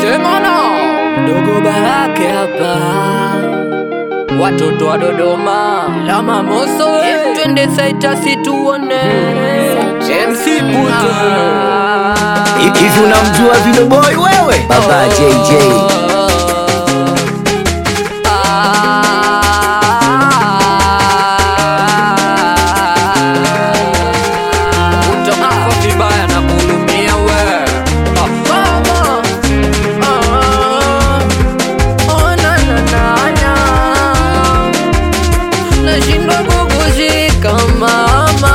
Sema no Dogo Barake hapa Watoto wa Dodoma Lama Moso we Twende saita situone MC Puto Hivi unamjua Video Boy wewe? Baba JJ. Utakufa vibaya na kuhurumia we Ah, mama. Ah, oh, na, na, na, na. Nashindwa kukushika mama,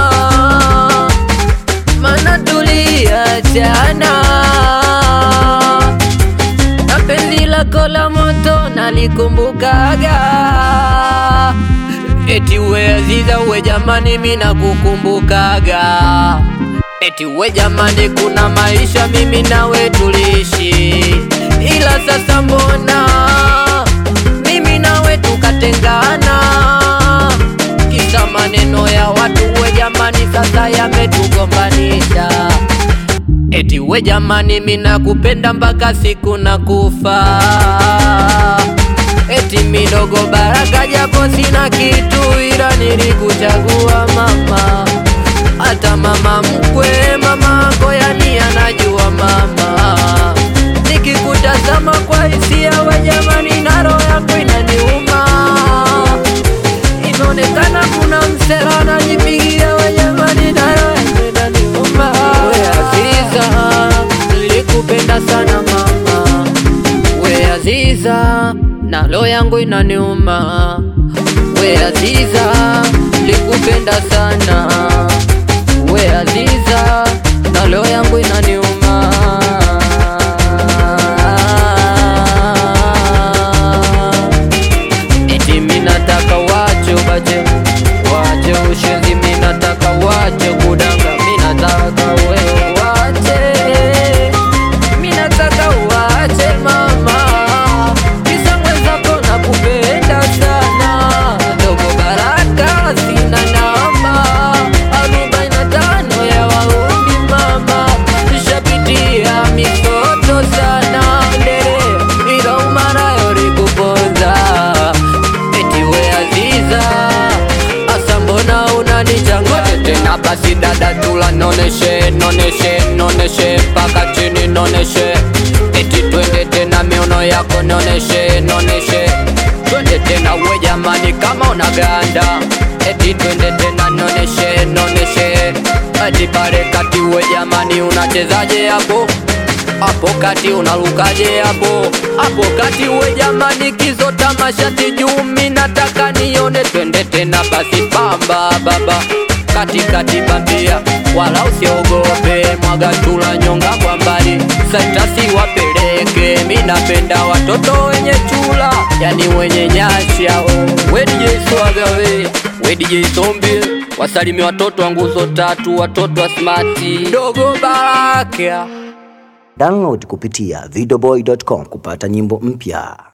mana tuliachana na penzi lako la moto nalikumbukaga, eti we Aziza, we jamani, mimi nakukumbukaga, eti we jamani, kuna maisha mimi nawe tuliishi, ila sasa mbona mimi nawe tukatengana, kisa maneno ya watu, we jamani, sasa yametugombanisha. Eti we jamani, mimi nakupenda mpaka siku nakufa. Eti midogo Baraka, japo sina kitu, ila nilikuchagua mama, hata mama mkwe, mama yako yani anajua mama. Nikikutazama kwa hisia, we jamani, na roho yako inaniuma inaonekana kuna msela anajipigia we jamani, na roho yangu inaniuma. We Aziza, nilikupenda sana mama, we Aziza, na roho yangu inaniuma. We Aziza, nilikupenda sana, we Aziza, na roho yangu inaniuma. Eti minataka wache ubache, wache ushenzi, minataka wache kudanga, minataka wewe wache, minataka wache mama, kisa mwenzako nakupenda sana, dogo Baraka sina namba, arobaini na tano ya waumbi mama, nishapitia misoto sana ndere, ila umarayo likuponza eti we Aziza, asa mbona unanichanganya tena? Basi dada, tula noneshe, noneshe, noneshe mpaka chini, noneshe eti twende tena, miono yako noneshe, noneshe twende tena, we jamani, kama unaganda eti twende tena, noneshe, noneshe eti pale kati, we jamani, unachezaje hapo hapo kati unarukaje hapo hapo kati we jamani, kizo tamashati juu, mi nataka nione, twende tena basi, pamba baba katikati bambia, wala usiogope, mwaga tula nyonga kwa mbali, saitasi wapeleke, mi napenda watoto wenye chula, yani wenye nyasha oh. We DJ Swaga we, we DJ Zombi, wasalimi watoto wa nguzo tatu, watoto wa smati, dogo Baraka Download kupitia videoboy.com kupata nyimbo mpya.